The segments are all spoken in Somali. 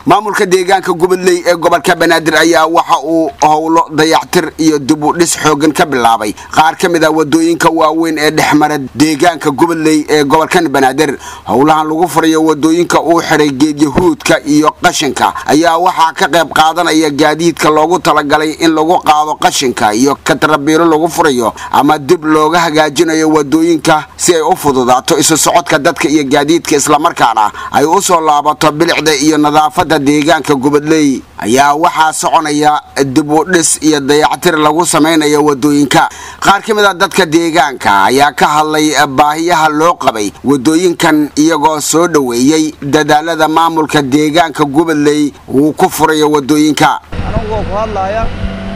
maamulka deegaanka gubadley ee gobolka banaadir ayaa waxa uu howlo dayactir iyo dib u dhis xoogan ka bilaabay qaar ka mid a wadooyinka waaweyn ee dhexmara deegaanka gubadley ee gobolkan banaadir howlahan lagu furayo wadooyinka uu xidhay geedyahuudka iyo qashinka ayaa waxaa ka qayb qaadanaya gaadiidka loogu talagalay in lagu qaado qashinka iyo katarabiiro lagu furayo ama dib looga hagaajinayo wadooyinka si ay u fududaato isu socodka dadka iyo gaadiidka islamarkaana ay u soo laabato bilicda iyo nadaafada deegaanka gubadley ayaa waxaa soconaya dib u dhis iyo dayactir lagu samaynayo wadooyinka qaar ka mid a dadka deegaanka ayaa ka hadlay baahiyaha loo qabay wadooyinkan iyagoo soo dhoweeyey dadaalada maamulka deegaanka gubadley uu ku furayo wadooyinka anigoo ku hadlaaya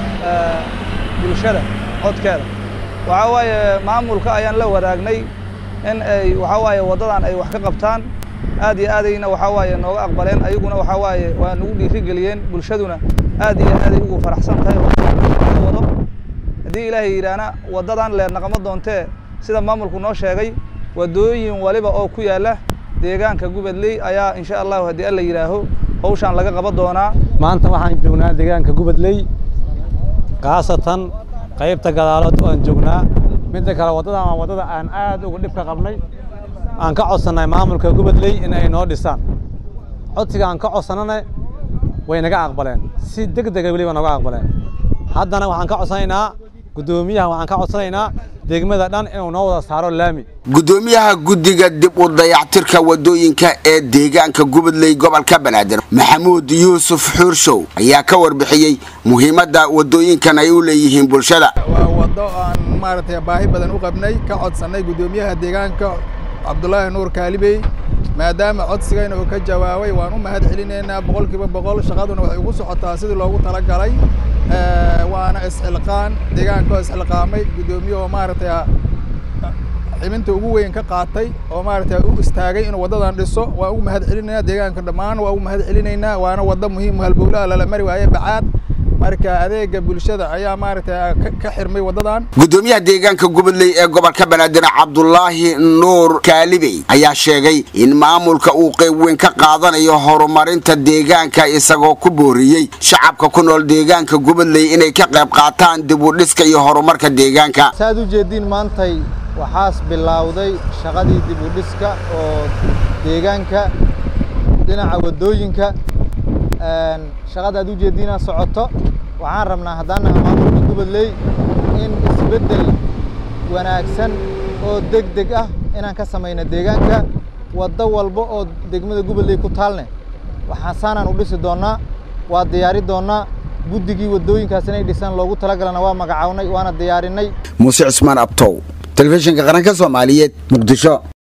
bulshada codkeeda waxaa waaye maamulka ayaan la wadaagnay in ay waxaa waaye waddadan ay wax ka qabtaan aad iyo aadayna waxaa waaye nooga aqbaleen ayaguna waxaa waaye waa nagu dhiirigeliyeen bulshaduna aad iyo aaday ugu faraxsan tahay wado haddii ilaahay yidhaahna waddadan leer naqama doontee sida maamulku noo sheegay waddooyin waliba oo ku yaalla deegaanka gubadley ayaa insha allahu haddii alla yidhaaho hawshaan laga qaban doonaa maanta waxaan joognaa deegaanka gubadley khaasatan qaybta gadaalood aan joognaa midda kale waddadan waa waddada aan aad uga dhib ka qabnay aan ka codsannay maamulka gubadley in ay noo dhisaan codsiga aan ka codsannana way naga aqbaleen si deg dega weliba naga aqbaleen haddana waxaan ka codsanaynaa guddoomiyaha waxaan ka codsanaynaa degmada dhan inuu noo wada saaro laami gudoomiyaha guddiga dib u dayactirka wadooyinka ee deegaanka gubadley gobolka banaadir maxamuud yuusuf xuurshow ayaa ka warbixiyey muhiimadda wadooyinkan ay u leeyihiin bulshada waa waddo aan maaragtay baahi badan u qabnay ka codsannay guddoomiyaha deegaanka cabdulaahi nuur kaalibey maadaama codsigayna uu ka jawaabay waan u mahad celinaynaa boqolkiiba boqol shaqaduna waxay ugu socotaa sidii loogu talagalay waana isxilqaan deegaankaoo isxilqaamay guddoomiyahoo maaragtay xibinta ugu weyn ka qaatay oo maaragtay u istaagay inuu waddadan dhiso waan ugu mahad celinaynaa deegaanka dhammaan waa ugu mahad celinaynaa waana waddo muhiim halbowlaha lala mari waaye bacaad marka adeega bulshada ayaa maaragtay ka xirmay waddadan guddoomiyaha deegaanka gubadley ee gobolka banaadir cabdulaahi nuur kaalibey ayaa sheegay in maamulka uu qayb weyn ka qaadanayo horumarinta deegaanka isagoo ku booriyey shacabka ku nool deegaanka gubadley inay ka qayb qaataan dib u dhiska iyo horumarka deegaanka saaad u jeediin maantay waxaas bilowday shaqadii dib u dhiska oo deegaanka dhinaca waddooyinka shaqada aad u jeediinaa socoto waxaan rabnaa haddaan naha maamulka gubadley in isbeddel wanaagsan oo deg deg ah inaan ka samayno deegaanka waddo walba oo degmada gubadley ku taalne waxaa saanaan u dhisi doonnaa waa diyaari doonnaa guddigii waddooyinkaas inay dhisaan loogu talagalana waa magacawnay waana diyaarinay muuse cismaan abtow telefishinka qaranka soomaaliyeed muqdisho